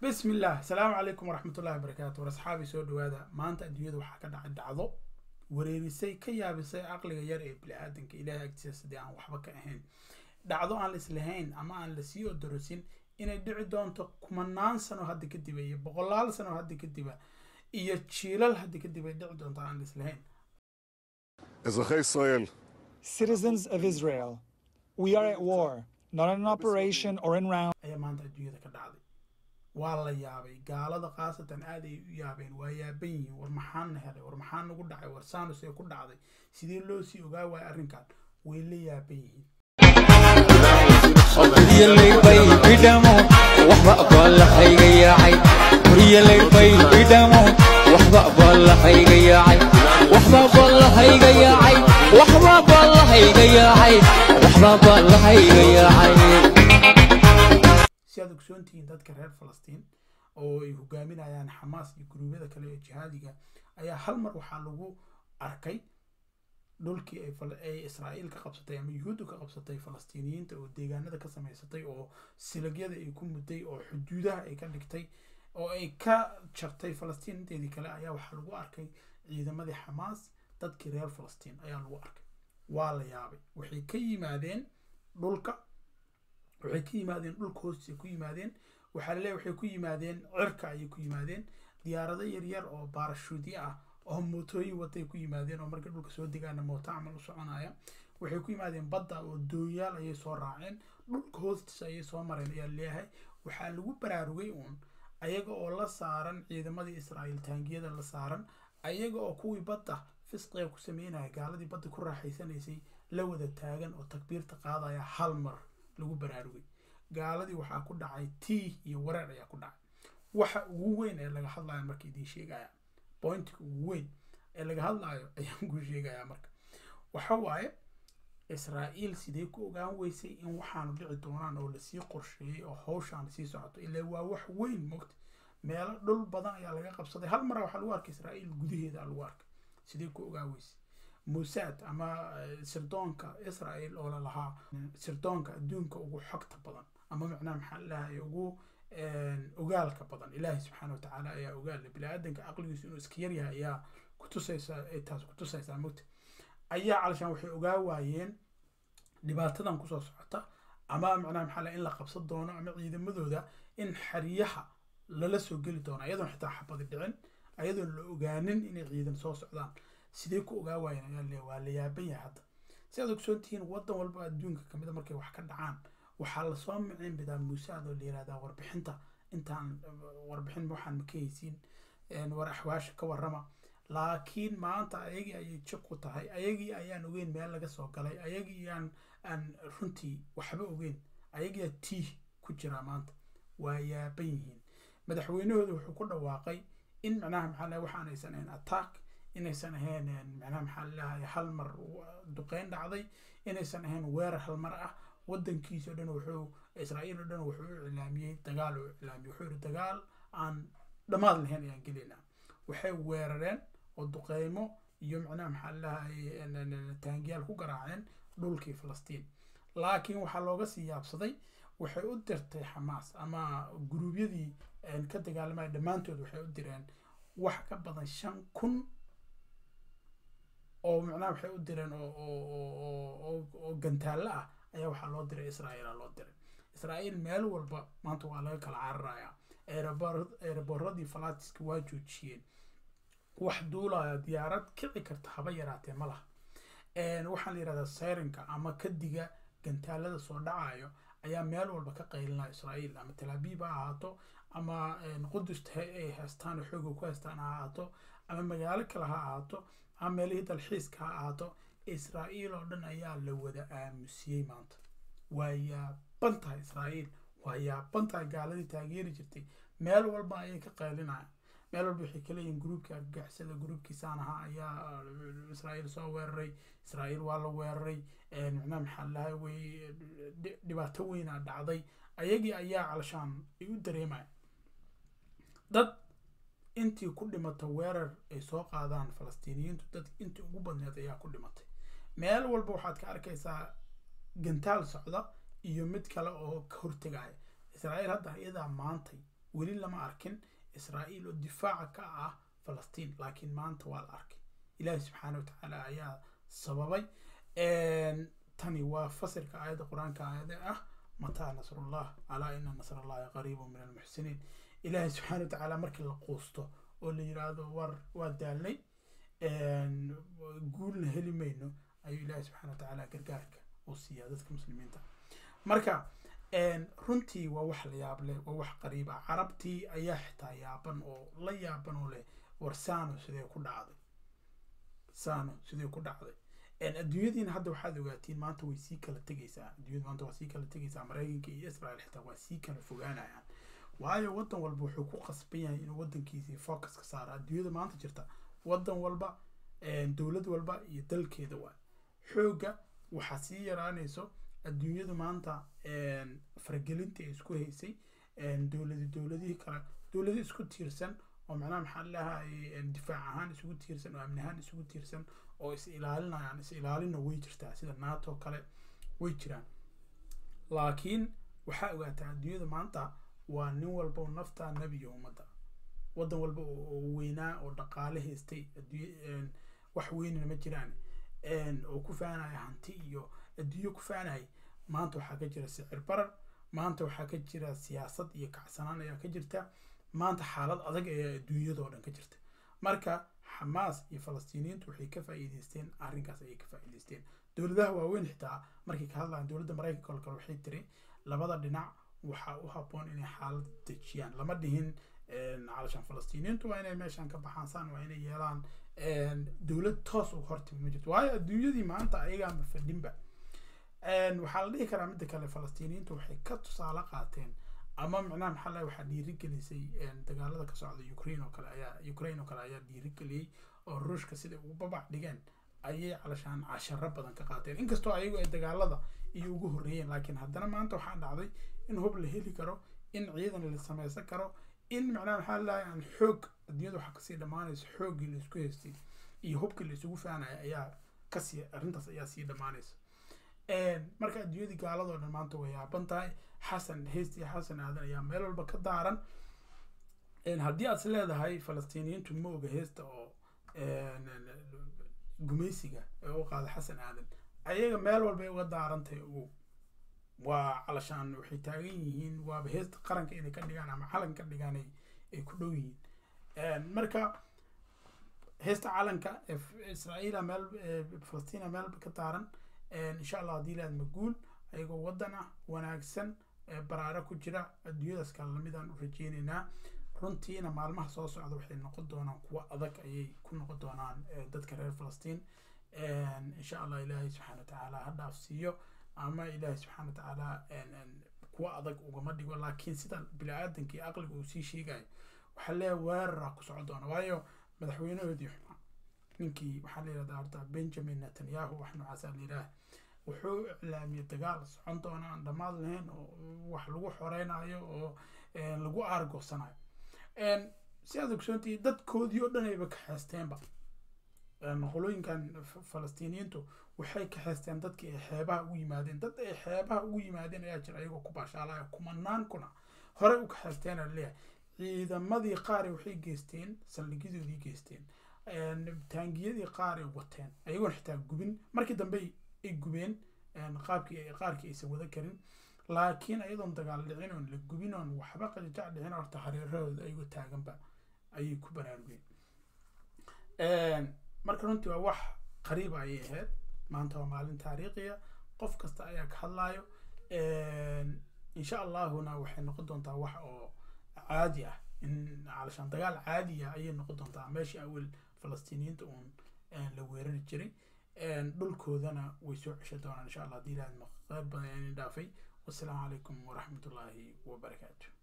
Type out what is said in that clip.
bismi illah asalaamu calaykum waraxmatullahi wabarakaatu war asxaabi soo dhawaada maanta adduunyada waxaa ka dhacay dhacdo wareerisay ka yaabisay caqliga yar ee bini-aadanka ilaahay agtiisa sidii aan waxba ka ahayn dhacdo aan la islahayn ama aan lasii odorosin inay dhici doonto kumanaan sano hadda kadiba iyo boqolaal sano hadda kadiba iyo jiilal hadda kadib ay dhici doonto aan la islahayn אזרחי ישראל, Citizens of Israel, we are at war, not in an operation or in round. ayaa maanta adduunyada ka dhacday waa la yaabay gaalada khaasatan aad ay u yaabeen waa yaaban yihiin war maxaana helay war maxaa nagu dhacay war saanus ee ku dhacday sidee loo sii ogaa waaya arrinkan way la yaaban yihiin kuryalaydbay bidhamo waxba baallahayga yaacay kuryalaydbay bidhamo waxba baallahayga yaacay waxba baallahayga yaacay waxba baallahayga yaacay waxba baallahayga yaacay si aad ogsoon tihiin dadka reer falastiin oo ay hogaaminayaan xamaas iyo guruubyada kale ee jihaadiga ayaa hal mar waxaa lagu arkay dhulkii ay fal- ay israa'iil ka qabsatay ama yuhuuddu ka qabsatay falastiiniyiinta oo deegaanada ka samaysatay oo silagyada ay ku mudday oo xuduudaha ay ka dhigtay oo ay ka jartay falastiin inteedii kale ayaa waxaa lagu arkay ciidamadii xamaas dadkii reer falastiin ayaa lagu arkay waa la yaabay waxay ka yimaadeen dhulka waxay ka yimaadeen dhulka hoostiisa ku yimaadeen waxaa laleeyahay waxay ku yimaadeen cirka ayay ku yimaadeen diyaarado yaryar oo baarashuudyo ah oo mootooyin watay ku yimaadeen oo markay dhulka soo degaana mooto camal u soconaya waxay ku yimaadeen badda oo doonyaal ayay soo raaceen dhulka hoostiisa ayay soo mareen ayaa leeyahay waxaa lagu baraarugay uun ayaga oo la saaran ciidamadii israa'iil taangiyada la saaran ayaga oo kuwii badda fisqiga ku sameynaya gaaladii badda ku raaxaysanaysay la wada taagan oo takbiirta qaadaya hal mar lagu baraarugay gaaladii waxaa ku dhacay tii iyo wareer ayaa ku dhacay waxa ugu weyn ee laga hadlayo marka idiin sheegaya pointiga ugu weyn ee laga hadlayo ayaan ku sheegaya marka waxa waaye israa'iil sidee ku ogaan weysay in waxaanu dhici doonaan oo lasii qorsheeyey oo hawshaan sii socoto ilaa waa wax weyn mogta meelo dhul badan ayaa laga qabsaday hal mara waxaa lagu arkay israa'iil gudaheeda lagu arkay sidee ku ogaan weysay musaad ama eh, sirdoonka israel oo lalahaa sirdoonka adduunka ugu xogta badan ama macnaha maxaa lalahay ugu ogaalka badan ilaahay subxaana wa tacaala ayaa ogaale bini-aadanka caqligiisu inuu iska yaryahay ayaa kutusaysaa ay taas kutusaysaa mogta ayaa calashaan waxay ogaa waayeen dhibaatadan kusoo socota ama macnaha maxaa lahay in la qabsan doono ama ciidamadooda in xeryaha lala soo geli doono ayadoon xitaa xabadi dhicin ayadoon la ogaanin inay ciidan soo socdaan sidee ku ogaa waayeen ayaa le waa la yaaban yahay hadda si aad ogsoon tihiin waddan walba adduunka kamida markay wax ka dhacaan waxaa lasoo micin bidaa muusaad oo la yihahdaa warbixinta intaan warbixin waxaan maka haysiin war axwaasha ka warrama laakiin maanta ayagii ayay jib ku tahay ayagii ayaan ogeyn meel laga soo galay ayagii aan aan runtii waxba ogeyn ayagiiyaa tiih ku jiraa maanta waa yaaban yihiin madaxweynahooda wuxuu ku dhawaaqay in macnaha maxaa lahay waxaan aysan ahayn attack inaysan ahayn macnaha maxaa lalahay hal mar duqeyn dhacday inaysan ahayn weerar hal mar ah wadankiisa o dhan wuxuu israa'iil oo dhan wuxuu u iclaamiyey dagaal uu iclaamiyey wuxuu yihi dagaal aan dhammaad lahayn ayaan gelaynaa waxay weerareen oo duqeymo iyo macnaha maxaa lalahay taangiyaal ku garaaceen dhulkii falastiin laakiin waxaa looga sii yaabsaday waxay u dirtay xamaas ama guruubyadii ka dagaalamaya dhammaantood waxay u direen wax ka badan shan kun oo macnaha waxay u direen oo oo oo oo gantaallo ah ayaa waxaa loo diray israa'iil aa loo diray israa'iil meel walba maanta waa laga kala cararayaa eeraboradii falatiska waa joojiyeen wax duulaya diyaarad kici karta haba yaraatee ma laha waxaan la yihahdaa sayrinka ama kadiga gantaalada soo dhacayo ayaa meel walba ka qaylinaya israa'iil ama talaabiib ha ahaato ama qudusta ay haystaan oo xooga ku haystaan ha ahaato ama magaalo kale ha ahaato ama meelihii dalxiiska ha ahaato israa'iil oo dhan ayaa la wada aamusiyey maanta waa yaaban tahay israa'iil waa yaaban tahay gaaladii taageeri jirtay meel walba ayay ka qaylinayaan meel walba waxay ka leeyihin gruubkii argagixisada gruubkiisaan ahaa ayaa israa'iil soo weeraray israa'iil waa la weeraray macnaha maxaa lahay way dhibaato weynaa dhacday ayagii ayaa calashaan ay u dareemaya dad intii ku dhimata weerar ay soo qaadaan falastiiniyiintu dad intii ugu badneed ayaa ku dhimatay meel walba waxaad ka arkaysaa gantaal socda iyo mid kale oo ka hortegaya israa'iil hadda iyadaa maantay weli lama arkin israa'iil oo difaaca ka ah falastiin laakiin maanta waa la arkay ilaahi subxaana watacaala ayaa sababay tani waa fasirka aayadda qur-aanka aayada ah mataa nasrullah alaa ina nasrallahi qariibu min almuxsiniin ilaahi subxaana watacaala markii la quusto oo la yiraahdo war waa daalnay guulna heli mayno ayuu ilaahi subxaana watacaala gargaarka uu siiyaa dadka muslimiinta marka runtii waa wax la yaab leh waa wax qariib ah carabtii ayaa xitaa yaaban oo la yaaban oo leh war sano sidee ku dhacday sano sidee ku dhacday adduunyadiina hadda waxaad ogaatiin maanta way sii kala tegaysaa adduunyada maanta waa sii kala tegaysaa maraykanka iyo israel xitaa waa sii kala fogaanayaan waayo waddan walba wuxuu ku qasban yahay inuu waddankiisii focus ka saaro adduunyada maanta jirta waddan walba dowlad walba iyo dalkeeda waa xoogga waxaa sii yaraanayso adduunyadu maanta faragelinta ay isku haysay dowladi dowladihii kale dowlado isku tiirsan oo macnaha maxaa lahay difaac ahaan isugu tiirsan oo amni ahaan isugu tiirsan oo is ilaalinayaan is ilaalina way jirtaa sida nato kale way jiraan laakiin waxaa ogaataa adduunyada maanta waa nin walba oo nafta nebiga ummadda waddan walba oo weynaa oo dhaqaale haystay wax weynina ma jiraan oo ku faanaya hanti iyo adduunyo ku faanaya maanta waxaa ka jira sicir barar maanta waxaa ka jira siyaasad iyo kacsanaan ayaa ka jirta maanta xaalad adag ayaa adduunyadoo dhan ka jirta marka xamaas iyo falastiiniyiintu waxay ka faa'iideysteen arrinkaas ayay ka faa'iideysteen dowladaha waaweyn xitaa markay ka hadlayaan dowladda maraykanka oo kale waxay tiri labada dhinac waxaa u habboon inay xaalad dejiyaan lama dhihin calashaan falastiiniyiintu waa inay meeshan ka baxaan saan waa inay yeelaan dowlad toos uga hortimi ma jirto waayo adduunyadii maanta ayagaanba fadhinba waxaa la dhihi karaa midda kale falastiiniyiintu waxay ka tusaale qaateen ama micnaha maxaa lahay waxaa dhiirigelisay dagaalada ka socda ukraine oo kale ayaa ukraine oo kale ayaa dhiirigeliyey oo ruushka siday ugu babac dhigeen ayay calashaan casharo badan ka qaateen inkastoo ayagu ay dagaalada iyo ugu horreeyeen laakiin haddana maanta waxaa dhacday in hub la heli karo in ciidan la samaysan karo in macnaha maxaa lahay aan xoog adduunyada waxaa kasii dhammaanaysa xooggii la isku haystay iyo hubkii la isugu faanaya ayaa kasii arrintaas ayaa sii dhammaanaysa marka adduunyadii gaaladoo dhan maanta way yaaban tahay xasan heystii xasan aadan ayaa meel walba ka daaran haddii aad is leedahay falastiiniyiintu ma oga heesta oo gumaysiga ee u qaada xasan aadan ayaga meel walbay uga daarantahay ugu waa calashaan waxay taagan yihiin waaba heesta qaranka inay ka dhigaan ama calan ka dhigaan ay ku dhow yihiin marka heesta calanka israa'iila meel falastiina meelba ka daaran insha allah haddii laad maguul ayagoo waddan ah wanaagsan baraaro ku jira adduunyadaas kale lamidaan u rajeynaynaa runtiina maalmaha soo socda waxay noqon doonaan kuwo adag ayay ku noqon doonaan dadka reer falastiin insha allah ilaahay subxaana watacaala ha dhaafsiiyo ama ilaahay subxaana watacaala kuwo adag ugama dhigo laakiin sida bini-aadankii aqliga uu sii sheegayo waxaa leeyahay weerara ku socon doona waayo madaxweynahoodii xumaa ninkii waxaa la yihahdaa horta benjamin netanyahu wax noocaasa la yidhaah wuxuu iclaamiyey dagaal socon doona aan dhammaad lahayn oo wax lagu xoreynayo oo lagu aargoosanayo si aad ogsoontii dadkoodii oo dhan ayba kaxeysteenba qolooyinkan falastiiniyiintu waxay kaxeysteen dadkii ay xeebaha ugu yimaadeen dad ay xeebaha ugu yimaadeen ayaa jira ayagoo ku baashaalaya kumanaan kuna horey u kaxeysteen aa leeyahay ciidamadii qaar waxay geysteen saldhigyadoodii geysteen taangiyadii qaar ay wateen ayagoon xitaa gubin markii dambe ay gubeen qaabkii qaarkii aysan wada karin laakiin ayadoon dagaal dhicin oon la gubin oon waxba qajajac dhicin horta hareerahooda ayagoo taaganba ayay ku baraarugeen marka runtii waa wax qariiba ayay ahayd maanta waa maalin taariikhiya qof kasta ayaa ka hadlayo insha allahuna waxay noqon doontaa wax oo caadi ah in calashaan dagaal caadi ah ayay noqon doontaa meeshii awel falastiiniyiinta uun la weerari jiray dhulkoodana way soo ceshan doonaan insha allah haddii ilaahad maqeyb badan yani dhaafay wassalaamu calaykum waraxmatullaahi wabarakaatu